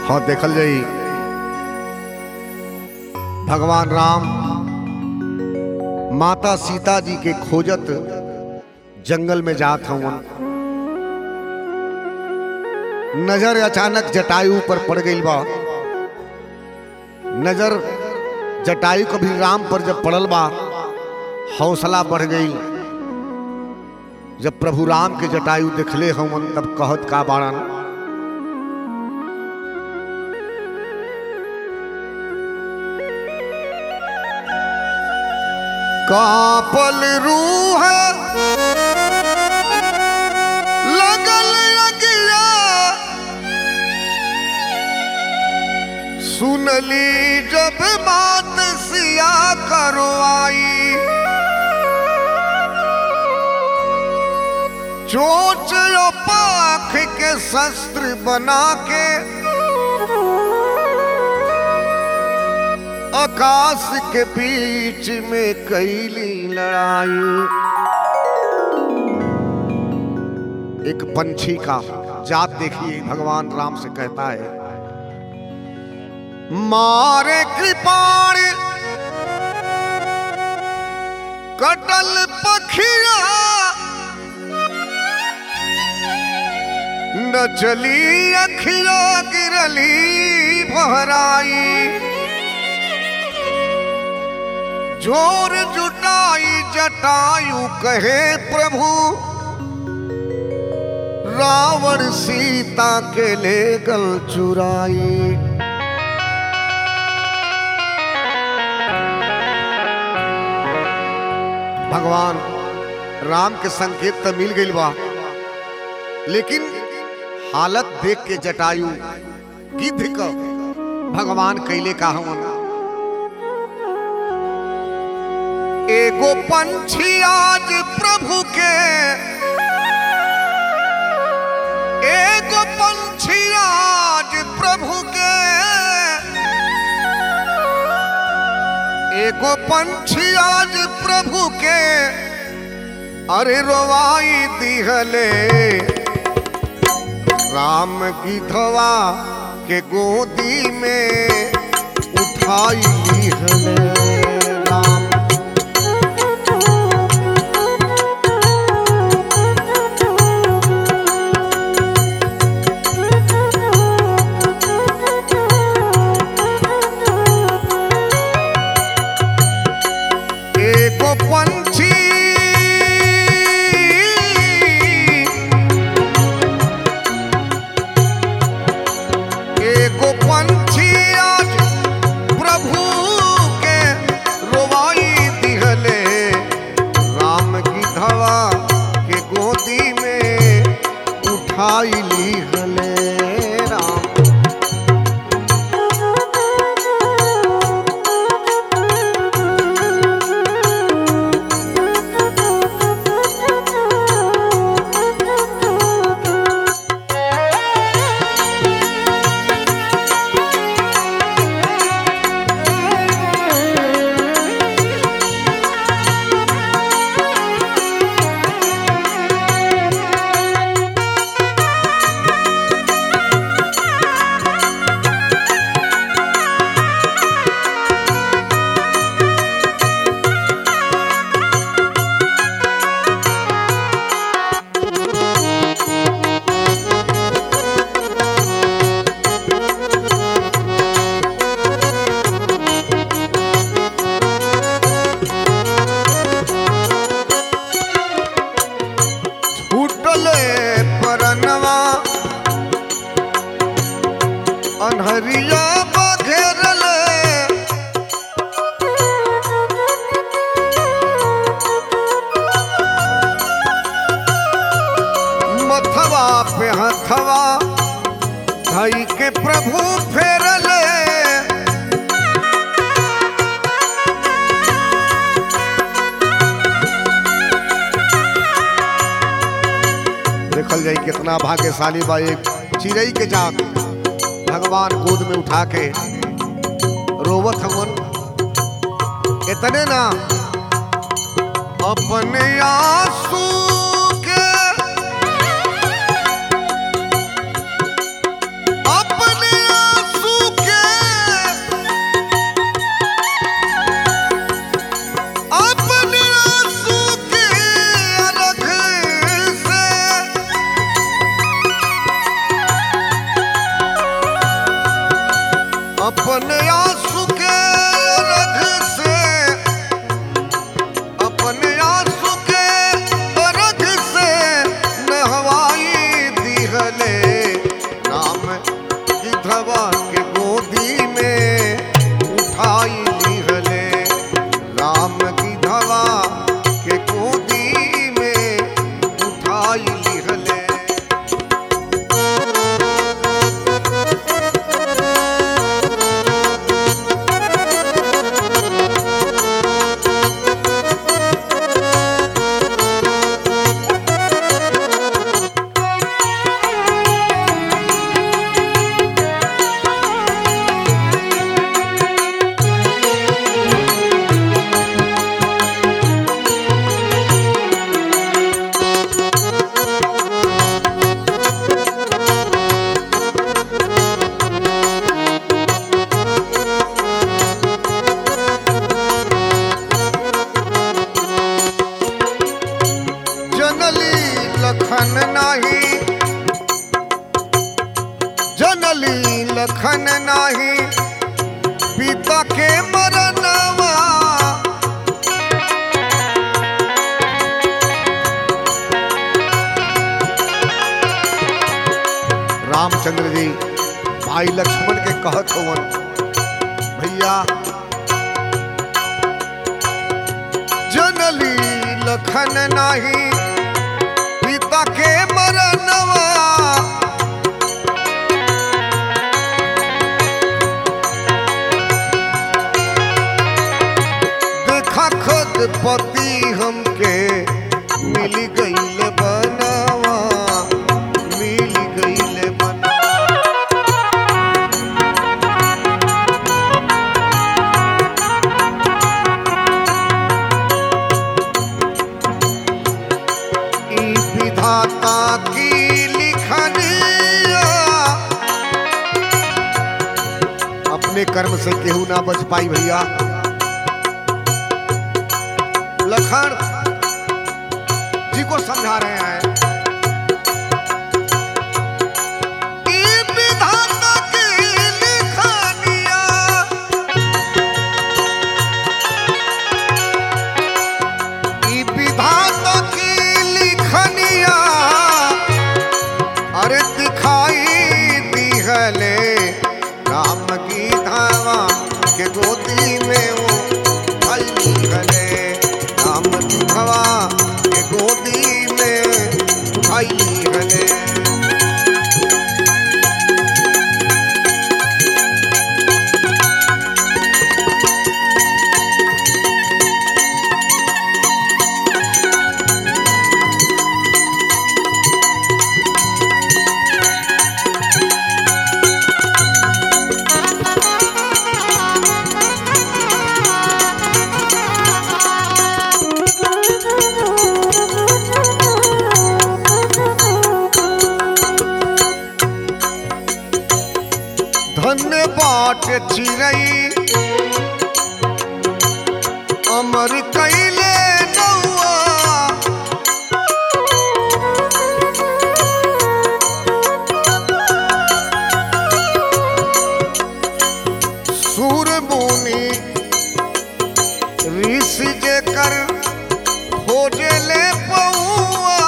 हाँ देखल जाई भगवान राम माता सीता जी के खोजत जंगल में जात हवन नजर अचानक जटायु पर पड़ गई बा नजर जटायु कभी राम पर जब पड़ल बा हौसला बढ़ गई जब प्रभु राम के जटायु देखले हवन तब कहत का बाड़न कापल रूह लगल अगिया सुनली जब बात सिया करवाई चोच और पाख के शस्त्र बना के आकाश के बीच में कैली लड़ाई एक पंछी का जात देखिए भगवान राम से कहता है मारे कृपाण कटल पखिया न चली अखिया गिरली बहराई जोर जुटाई जटायु कहे प्रभु रावण सीता के ले गल चुराई भगवान राम के संकेत तो मिल गई बा लेकिन हालत देख के जटायु गिद्ध क भगवान कैले का हवन एगो पंछी आज प्रभु के एगो पंछी आज प्रभु के एगो पंछी आज प्रभु के अरे रोवाई दिहले राम की धवा के गोदी में उठाई दिहले राम एको पंछी एको पंछी आज प्रभु के रोवाई दिहले राम की धवा के गोदी में उठाई ली हले राम फूटले परनवा अनहरिया बघेरले मथवा पे हथवा धई के प्रभु फेरले देखल जाई कितना भाग्यशाली बा एक चिड़ई के जात भगवान गोद में उठा के रोवत हवन इतने ना अपने आंसू के अपने जनली लखन नाही जनली लखन नाही पिता के मरनवा रामचंद्र जी भाई लक्ष्मण के कहत होवन भैया जनली लखन नाही पिता के मरनवा देखा खुद पति हमके मिल गईल बनवा मिल गईल बनवा ई विधाता की लिखनिया अपने कर्म से केहू ना बच पाई भैया लखन जी को समझा रहे हैं ई विधाता की लिखनिया ई विधाता की लिखनिया अरे दिखाई दिहले राम की धावा के गोदी में वो आई दिहले राम की धावा के गोदी में आई दिहले धन्य बाट चिरई अमर कैले नौआ सूर मुनि ऋषि जे कर खोजे ले पौआ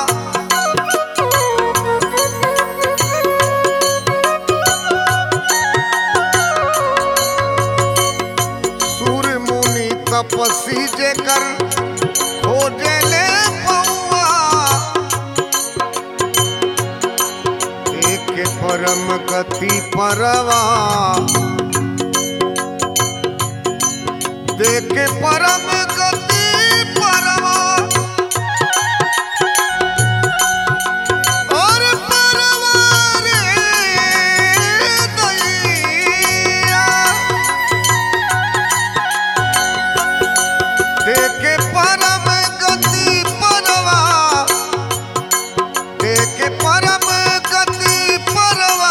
सूर मुनि तपसी जे कर खोजे ले पौआ एक परम गति परवा देख परम गति परवा और परवा रे दैया देखे परम गति परवा देखे परम गति परवा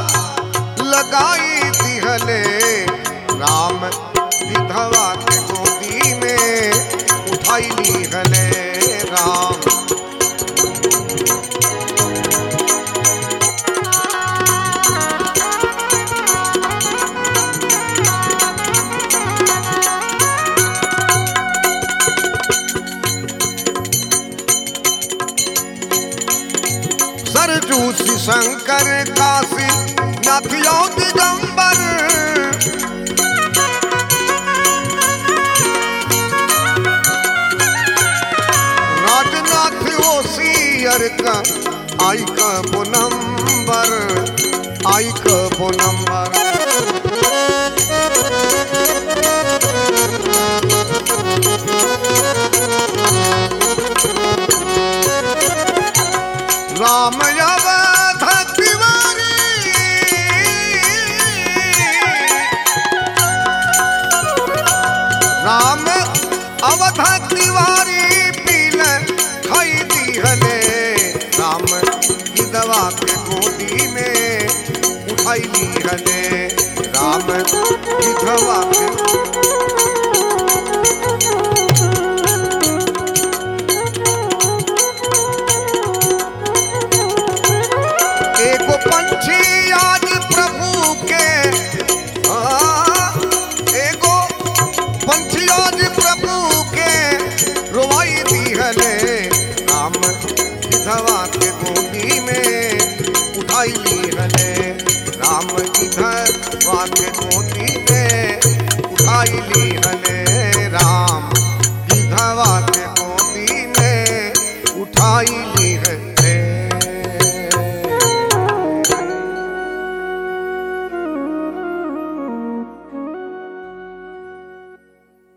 लगाई दिहले राम विधवा के गोदी में उठाई लिहले राम सरजूसी शंकर काशी नाथियो दिगंबर राजनाथ ओसियर का आई का नंबर आई का नंबर राम अवध तिवारी राम अवध तिवारी पील खाई दिहले राम की दवा के गोदी में उठाई दिहले दूधवा के